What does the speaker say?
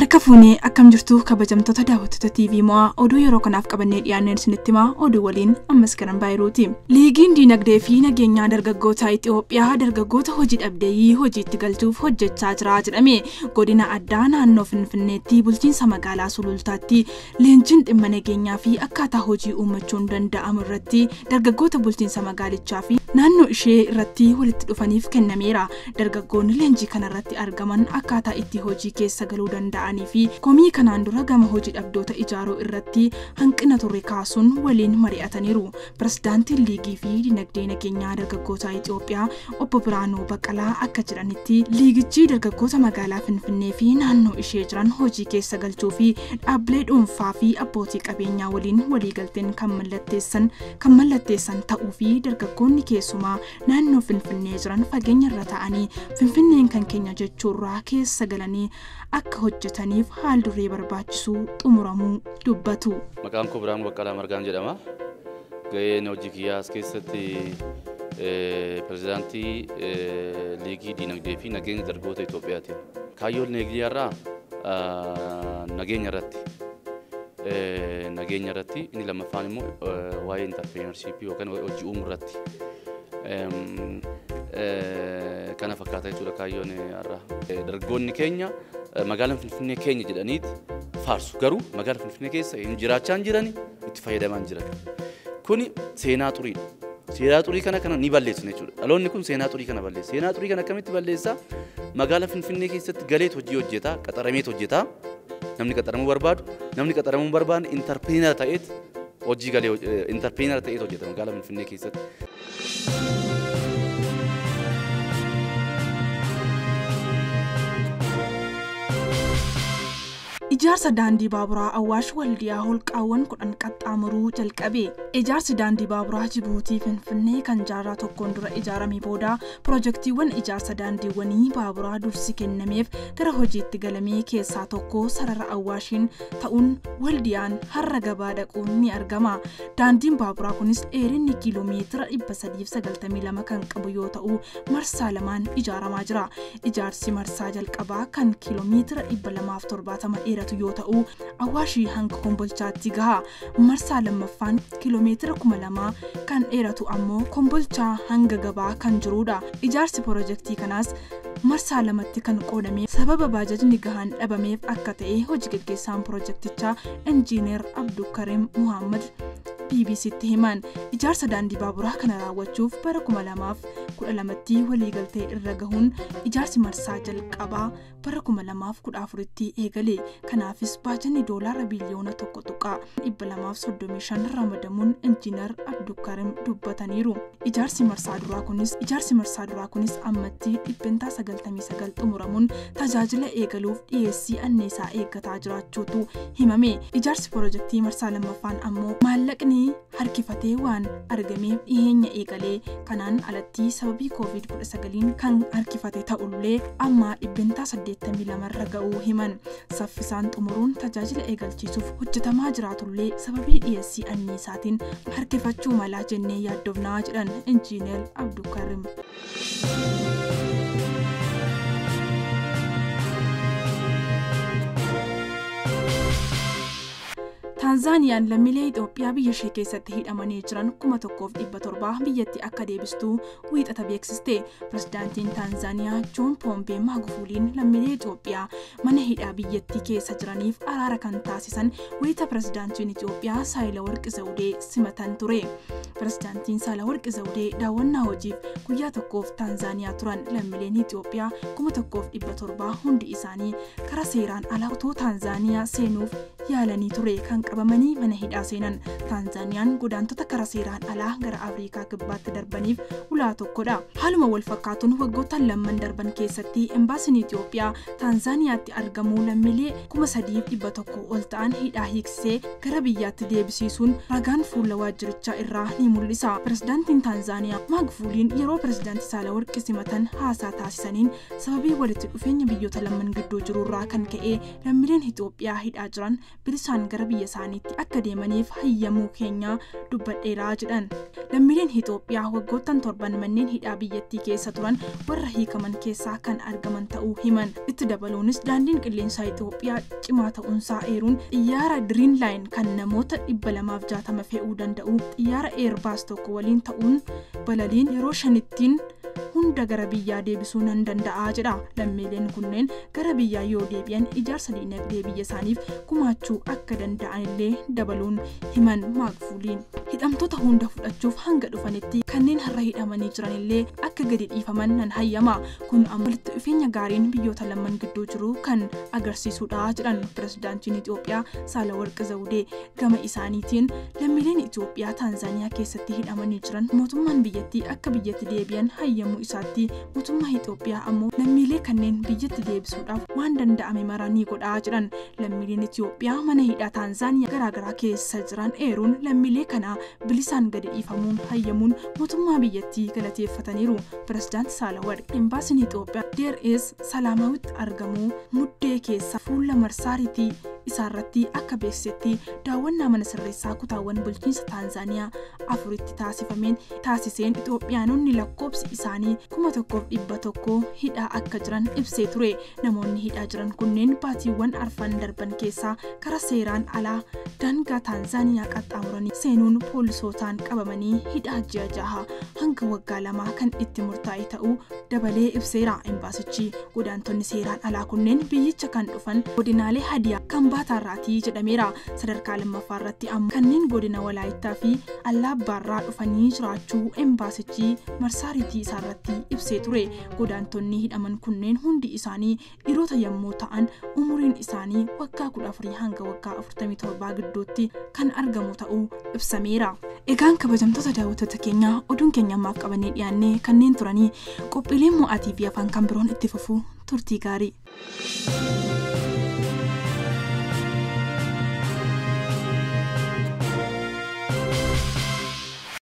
Harka fuunee akkam jirtu kabajamtoota daawwattoota TV mo'aa oduu yeroo kanaaf qabannee dhiyaanneen isinitti himaa oduu waliin ammas garan baayiruuti. Liigiin diinagdee fi nageenyaa dargaggoota Itoophiyaa dargaggoota hojii dhabdeeyyii hojiitti galchuuf hojjechaa jira jedhame godina addaa naannoo Finfinneetti bulchiinsa magaalaa Sulultaatti leenjiin dhimma nageenyaa fi akkaataa hojii uummachuun danda'amu irratti dargaggoota bulchiinsa magaalichaa fi naannoo ishee irratti walitti dhufaniif kennameera. Dargaggoonni leenjii kanarratti argaman akkaataa itti hojii keessa galuu danda'anii fi komii kanaan dura gama hojii dhabdoota ijaaruu irratti hanqina turre kaasuun waliin mari'ataniiru. Pirezidaantiin liigii fi dinagdee nageenyaa dargaggoota Itoophiyaa obbo Biraanuu Baqqalaa akka jedhanitti liigichi dargaggoota magaalaa Finfinnee fi naannoo ishee jiran hojii keessa galchuu fi dhaabbilee dhuunfaa fi abbootii qabeenyaa waliin waliigalteen kan mallatteessan kan mallatteessan ta'uu fi dargaggoonni keessumaa naannoo Finfinnee jiran fageenya irra ta'anii Finfinneen kan keenya jechuurraa keessa galanii akka hojjetaniif haal duree barbaachisu xumuramuu dubbatu. Maqaan koo Biraanuu Baqqalaa Margaan jedhama. Gaheen hojii kiyyaa as keessatti pirezidaantii liigii diinagdee fi nageenya dargaggoota Itoophiyaati. Kaayyoon liigiyyaarraa nageenya irratti nageenya irratti inni lammaffaan immoo waa'ee intarpireenarshiipii yookaan hojii uumuu irratti kana fakkaata jechuudha kaayyoon har'a. Dargaggoonni keenya magaalaan Finfinnee keenya jedhaniiti faarsu garuu magaalaa Finfinnee keessa hin jiraachaa hin jirani itti fayyadamaa hin jiran. Kuni seenaa xuriidha. Seenaa xurii kana kana ni balleessina jechuudha. Dhaloonni kun seenaa xurii kana balleessa. Seenaa xurii kana akkamitti balleessaa? Magaalaa Finfinnee keessatti galeet hojii hojjetaa, qaxarameet hojjetaa. Namni qaxaramuu barbaadu, namni qaxaramuu hin barbaanne intarpiriinara ta'eet hojii galee intarpiriinara ta'eet hojjeta magaalaa Finfinnee keessatti. Ijaarsa daandii baaburaa Awwaash Waldiyaa holqaawwan kudhan qaxxaamuruu jalqabe. Ijaarsi daandii baaburaa Jibuutii Finfinnee kan jaarraa tokkoon dura ijaaramee booda pirojektiiwwan ijaarsa daandiiwwanii baaburaa dursi kennameef gara hojiitti galamee keessaa tokko sarara Awwaashiin ta'uun Waldiyaan har'a gabaa dhaquun ni argama. Daandiin baaburaa kunis dheerinni kiiloomeetira 392 kan qabu yoo ta'u marsaa lamaan ijaaramaa jira. Ijaarsi marsaa jalqabaa kan kiiloomeetira 270 dheeratu yoo ta'u awaashii hanga kombolchaatti gaha marsaa lammaffaan kiiloomeetira kuma lamaa kan dheeratu ammoo kombolchaa hanga gabaa kan jirudha ijaarsi pirojektii kanaas marsaa lamatti kan qoodame sababa baajajni gahaan dhabameef akka ta'e hojii gaggeessaan pirojektichaa injiineer abdukarim muhammad bbc'tti himan ijaarsa daandii baaburaa kana raawwachuuf bara kuma lamaaf kudha lamatti waliigaltee irra gahuun ijaarsi marsaa jalqabaa bara kuma lamaaf kudha afuritti eegale kanaafis baajatni doolaara biliyoona tokko tuqaa dhibba lamaaf soddomii shan ramadamuun injiinar abdukarim dubbataniiru ijaarsi marsaa duraa kunis ijaarsi marsaa duraa kunis ammatti dhibbentaa sagaltamii sagal xumuramuun tajaajila eegaluuf dhiyeessii anniisaa eeggataa jiraachuutu himame ijaarsi pirojektii marsaa lammaffaan ammoo maallaqni harkifatee waan argameef dhiyeenya eegalee kanaan alatti sababii koovid 19 kan harkifate ta'ullee amma dhibbentaa 82 irra ga'uu himan saffisaan xumuruun tajaajila eegalchiisuuf hojjetamaa jiraatullee sababii dhiyeessii anniisaatiin harkifachuu malaa jennee yaaddofnaa jedhan injiineer abdukarim. taanzaaniyaan lammiilee Itoophiyaa biyya ishee keessatti hidhamanii jiran kuma tokkoof dhibba torbaa biyyatti akka deebistuu wiixata beeksiste. Pirezidaantiin Taanzaaniyaa Joon Poompee Maagufuuliin lammiilee Itoophiyaa mana hidhaa biyyattii keessa jiraniif araara kan taasisan wiixata pirezidaantiin Itoophiyaa Saayilawarqi Zawudee simatan ture. Pirezidaantiin Saayilawarqi Zawudee daawwannaa hojiif guyyaa tokkoof Taanzaaniyaa turan lammiileen Itoophiyaa kuma tokkoof dhibba torbaa hundi isaanii karaa seeraan ala otoo Taanzaaniyaa seenuuf yaalanii ture kan qabamanii mana hidhaa seenan taanzaaniyaan godaantota karaa seeraan alaa gara afriikaa kibbaatti darbaniif ulaa tokkodha haaluma wal fakkaatuun waggoottan lamman darban keessatti embaasiin itiyoophiyaa taanzaaniyaatti argamuu lammiilee kuma sadiif dhibba tokko ol ta'an hidhaa hiiksisee gara biyyaatti deebisiisuun ragaan fuula waajjirichaa irraa ni mul'isa pirezidaantiin taanzaaniyaa maagfuuliin yeroo pirezidaantii saalawarqi simatan haasaa taasisaniin sababii walitti dhufeenya biyyoota lamman gidduu jirurraa kan ka'e lammiileen itiyoophiyaa hidhaa jiran bilisaan gara biyya isaaniitti akka deemaniif hayyamuu keenya dubbadheeraa jedhan lammiileen Itoophiyaa waggoottan torban manneen hidhaa biyyattii keessa turan warra hiikaman keessaa kan argaman ta'uu himan itti dabaluunis daandiin qilleensaa Itoophiyaa cimaa ta'uunsaa eeruun xiyyaara diriin laayin kan namoota dhibba lamaaf jaatama fe'uu danda'u xiyyaara eerbaas tokko waliin ta'uun balaliin yeroo shanittiin hunda gara biyyaa deebisuu nan danda'a jedha lammiileen kunneen gara biyyaa yoo deebi'an ijaarsa diinagdee biyya isaaniif gumaachuu akka danda'anillee dabaluun himan maakfuuliin hidhamtoota hunda fudhachuuf hanga dhufanitti kanneen har'a hidhamanii jiranillee akka gadi dhiifaman nan hayyama kun ammoo walitti dhufeenya gaariin biyyoota lamaan gidduu jiru kan agarsiisudha jedhan pirezidaantiin Itoophiyaa Saalawarqi Zawudee gama isaaniitiin lammiileen Itoophiyaa Taanzaaniyaa keessatti hidhamanii jiran mootummaan biyyattii akka biyyatti deebi'an hayyamuu isaatti mootummaa Itoophiyaa ammoo lammiilee kanneen biyyatti deebisuudhaaf waan danda'ame mara ni godhaa jedhan lammiileen Itoophiyaa mana hidhaa Taanzaaniyaa garaagaraa keessa jiran eeruun lammiilee kana bilisaan gadi dhiifamuun hayyamuun mootummaa biyyattii galateeffataniiru pirezidaanti Saalawarqi embaasiin Itoophiyaa deer es salaamawitti argamu muddee keessa fuula marsaaritii isaarratti akka beeksisetti daawwannaa mana sirreessaa kutaawwan bulchiinsa Taanzaaniyaa afuritti taasifameen taasiseen Itoophiyaanonni lakkoobsi isaanii kuma tokkoof dhibba tokko hidhaa akka jiran ibsee ture namoonni hidhaa jiran kunneen baatiiwwan arfan darban keessaa karaa seeraan alaa daangaa Taanzaaniyaa qaxxaamuranii seenuun poolisootaan qabamanii hidhaa ji'a jaha hanga waggaa lamaa kan itti murtaa'e ta'uu dabalee ibseera embaasichi godaantonni seeraan alaa kunneen biyyicha kan dhufan godinaalee hadiyaa kan baataarraatii jedhameera sadarkaa lammaffaa irratti ammoo kanneen godina walaayittaa fi allaabbaarraa dhufanii jiraachuu embaasichi marsaaritii isaarratti ibsee ture godaantonni hidhaman kunneen hundi isaanii dhiirota yommuu ta'an umuriin isaanii waggaa kudha afurii hanga waggaa afurtamii torbaa gidduutti kan argamu ta'uu ibsameera. Egaan kabajamtoota daawwattoota keenyaa oduun keenya ammaaf qabannee dhiyaannee kanneen turanii qophiileen mo'aatii fi afaan kan biroon itti fufuu turtii gaarii.